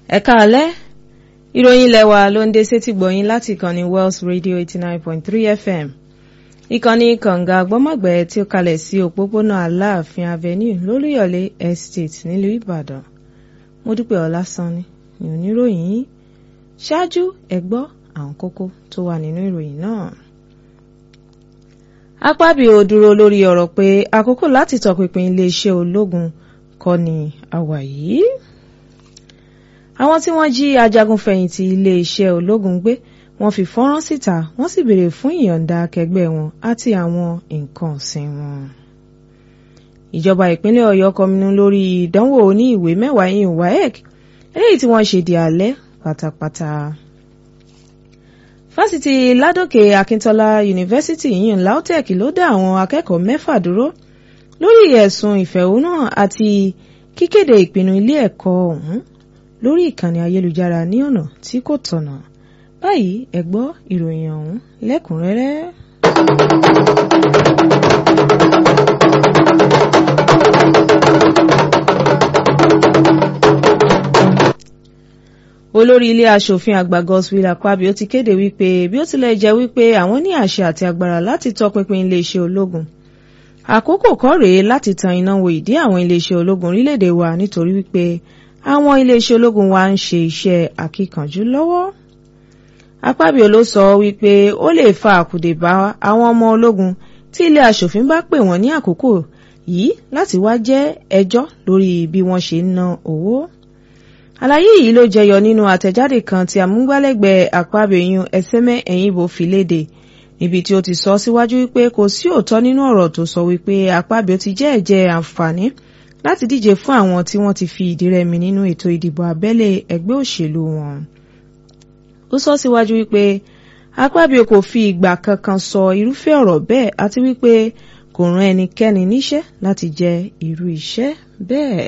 ẹ káalẹ́ ìròyìn ilẹ̀ wa ló ń dé sétí gbọ̀yìn láti ìkànnì Wells Radio eighty nine point three FM ìkànnì kànga gbọ́mọ̀gbẹ́ tí ó kalẹ̀ sí òpópónà Aláàfin Avenue lólúyọ̀lé Estate nílùú Ìbàdàn Mọ́dúpẹ́ Ọlásánni ní oníròyìn yìí ṣáájú ẹ gbọ́ àwọn kókó tó wà nínú ìròyìn náà. Akpabio dúró lórí ọ̀rọ̀ pé àkókò láti tọpinpin iléeṣẹ́ ológun kọ́ ni àwà yìí. Àwọn tí wọ́n jí ajagunfẹ̀yìntì iléeṣẹ́ ológun gbé wọ́n fi fọ́nrán síta wọ́n sì béèrè fún ìyọ̀ǹda akẹgbẹ́ wọn àti àwọn nǹkan ọ̀sìn wọn. Ìjọba ìpínlẹ̀ Ọ̀yọ́ kọminú lórí ìdánwò oní ìwé mẹ́wàá yìí WAEC eléyìí tí wọ́n ṣe di alẹ́ pátápátá. Fásitì Ládòkè Akíntọ́lá Yunifásítì yìí LAUTECH ló dá àwọn akẹ́kọ̀ọ́ mẹ́fà dúró lórí ẹ̀sùn ìfẹ̀hónúhàn àti kíkéde ìpinnu ilé ẹ̀kọ́ ọ̀hún lórí ìkànnì ayélujára ní ọ̀nà tí kò tọ̀nà báyìí ẹ gbọ́ ìròyìn ọ̀hún lẹ́kùnrẹ́rẹ́. olórí ilé aṣòfin àgbà Godswill Akpabio ti kéde wípé bí ó tilẹ̀ jẹ́ wípé àwọn ní àṣẹ àti agbára láti tọpinpin iléeṣẹ́ ológun àkókò kọ́ rèé láti tan iná wo ìdí àwọn iléeṣẹ́ ológun orílẹ̀-èdè wa nítorí wípé àwọn iléeṣẹ́ ológun wa ń ṣe iṣẹ́ àkíkanjú lọ́wọ́. Akpabio ló sọ wípé ó lè fa àkùdè bá àwọn ọmọ ológun tí ilé aṣòfin bá pè wọ́n ní àkókò yìí láti wá jẹ́ ẹjọ́ lórí bí wọ́n ṣe ń ná owó. Àlàyé yìí ló jẹyọ nínú àtẹ̀jáde kan tí amúgbálẹ́gbẹ̀ẹ́ Akpabio yun Ẹsẹ́mẹ́ Ẹ̀yìnbó fi léde níbi tí ó ti sọ síwájú wípé kò sí òótọ́ nínú ọ̀rọ̀ tó sọ wípé Akpabio ti jẹ́ ẹ̀jẹ̀ àǹfààní láti díje fún àwọn tí wọ́n ti fi ìdí rẹmi nínú ètò ìdìbò abẹ́lé ẹgbẹ́ òṣèlú wọn. ó sọ síwájú wípé Akpabio kò fi ìgbà kankan sọ irúfẹ́ ọ̀rọ̀ bẹ́ẹ̀ àti wípé kò rán ẹnikẹ́ni níṣẹ́ láti jẹ irú iṣẹ́ bẹ́ẹ̀.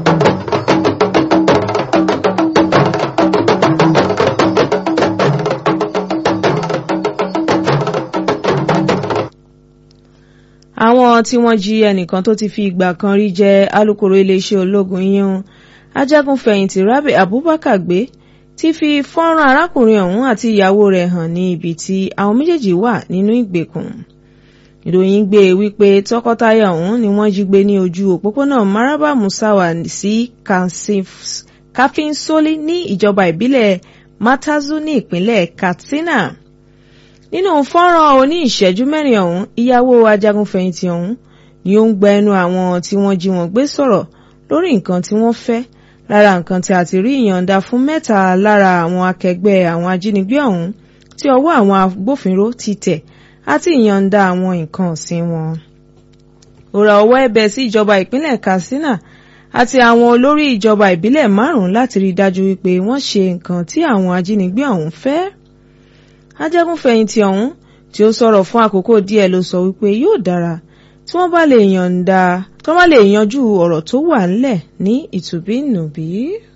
àwọn tí wọ́n jí ẹnìkan tó ti fi ìgbà kan rí jẹ́ alukoro iléeṣẹ́ ológun yíyún ajagunfẹ̀yìntì Rabi Abubakar gbé ti fi fọ́nrán arákùnrin ọ̀hún àti ìyàwó rẹ̀ hàn ní ibi tí àwọn méjèèjì wà nínú ìgbèkùn ìròyìn gbé wípé tọkọtaya ọ̀hún ni wọ́n jí gbé ní ojú òpópónà Maraba Musawa sí Kafinsoli ní ìjọba ìbílẹ̀ Matazu ní ìpínlẹ̀ Katsina nínú fọ́nrán oní ìṣẹ́jú mẹ́rin ọ̀hún ìyàwó ajagunfẹ̀yìntì ọ̀hún ni ó ń gba ẹnu àwọn tí wọ́n jí wọn gbé sọ̀rọ̀ lórí nǹkan tí wọ́n fẹ́ lára nǹkan tí a ti rí ìyọ̀ǹda fún mẹ́ta lára àwọn akẹgbẹ́ àwọn ajínigbé ọ̀hún tí ọwọ́ àwọn agbófinró ti tẹ̀ àti ìyọ̀ǹda àwọn nǹkan ọ̀sìn wọn. ó ra ọwọ́ ẹ̀bẹ̀ sí ìjọba ìpínlẹ̀ Katsina àti àwọn olórí ìjọba ìbílẹ̀ márùn-ún láti rí i dájú wípé wọ́n ṣe nǹkan tí àwọn ajínigbé ọ̀hún fẹ́ ajagunfẹ̀yìntì ọ̀hún tí ó sọ̀rọ̀ fún àkókò díẹ̀ ló sọ wípé yóò dára tí wọ́n bá lè yànda tí wọ́n bá lè yanjú ọ̀rọ̀ tó wà ńlẹ̀ ní ìtùbínùbí.